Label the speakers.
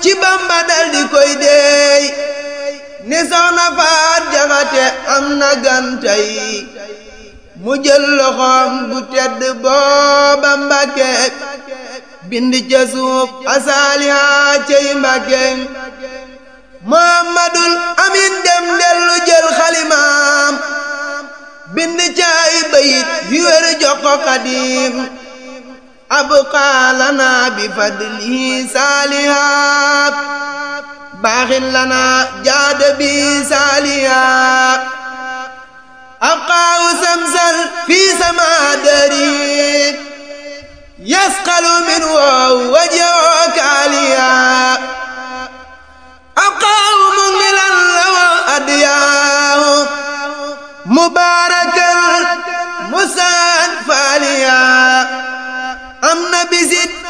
Speaker 1: ci bamba dal di koy deey ni soxna faat jaxate am na gantay mu jël loxoom bu tedd booba mbàkke bind ca suuf asaaliha cey mbàkke muhammadul amin dem dellu jël xalimaam bind ca ay bayit yu wér jox ko xadim abqaa lana bi fadlihi saalihaat baaxin lana jaada bi saalihaat abqaahu samsal fi sama dari yasqalu min woo